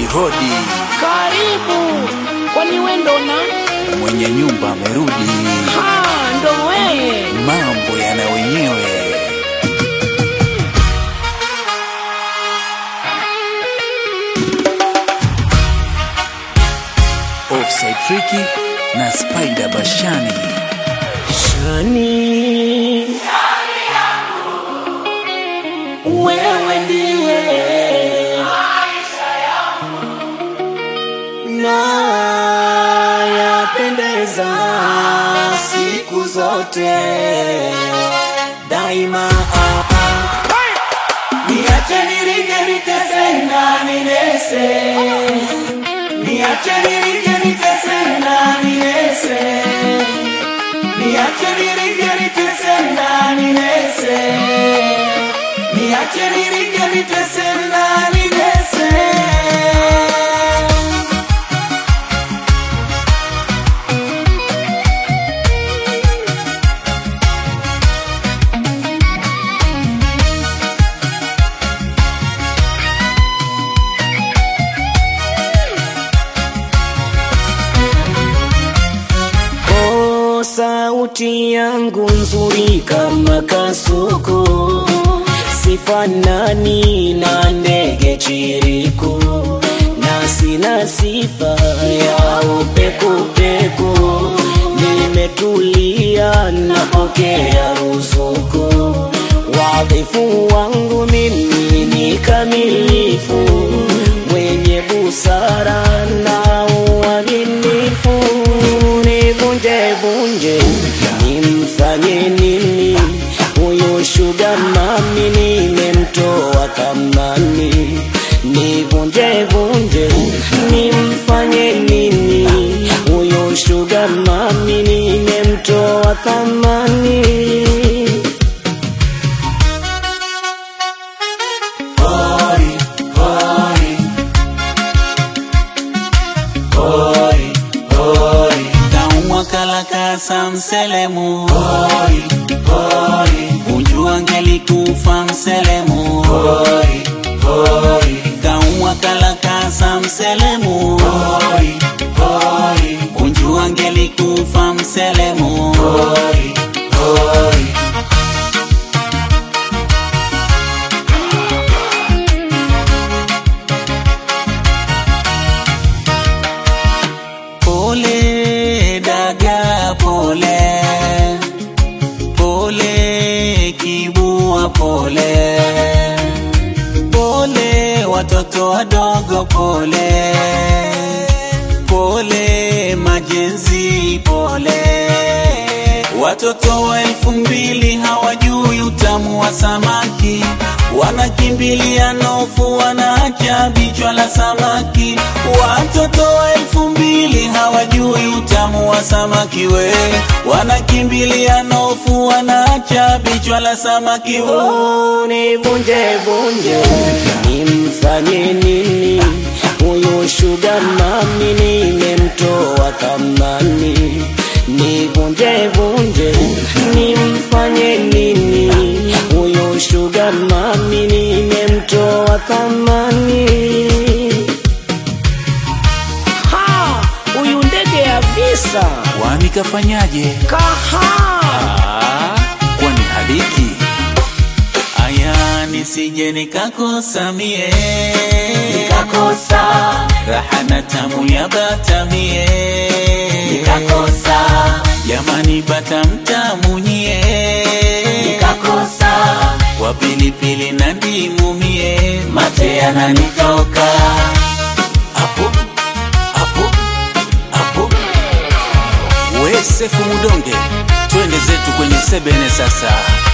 hodi, Karibu, kwani we ndo na mwenye nyumba amerudi, ha ndo weye mambo yana wenyewe. Offside Tricky na Spider Bashani. Shani, wewe ndiye na yapendeza siku zote daima. ah, ah. Niache niringe nitese na ninese, niache niringe nitese na ninese Niache niringe nitese na ninese Niache niringe nitese na ninese Oh, sauti yangu nzuri kama kasuku, sifanani na ndege chiriku, na sina sifa ya upekupeku. Nimetulia napokea ruzuku, wadhifu wangu mimi ni kamilifu, mwenye busara na uaminifu nivunje vunje nimfanye nini huyu shuga mami nimemtoa thamani nivunje vunje nimfanye nini huyu shuga mami nimemtoa thamani Hoi, hoi. Hoi, hoi. Kaumwa kalakasa mselemu Hoi, hoi. Unjua ngelikufa mselemu Hoi, hoi. Kaumwa kalakasa mselemu Hoi, hoi. Unjua ngelikufa mselemu Hoi, hoi. Pole daga pole Pole kibua pole Pole watoto wadogo pole Pole majenzi pole Watoto wa elfu mbili hawajui utamu wa samaki Wanakimbilia nofu wanaacha bichwa la samaki Watoto wa elfu mbili hawajui utamu wa samaki we Wanakimbilia nofu wanaacha bichwa la samaki we Nivunje vunje nimfanye nini huyu shuga mami nimemtoa thamani nivunje vunje nimfanye nini huyu shuga mami nimemtoa thamani ha huyu ndege ya visa Kwani kafanyaje? kaha Ah, kwani hadiki Aya nisije nikakosa mie nikakosa raha na tamu ya bata mie nikakosa jamani bata mtamu nyie nikakosa kwa pilipili na ndimu mie mate yananitoka hapo hapo hapo. We Sefu Mudonge, twende zetu kwenye sebene sasa.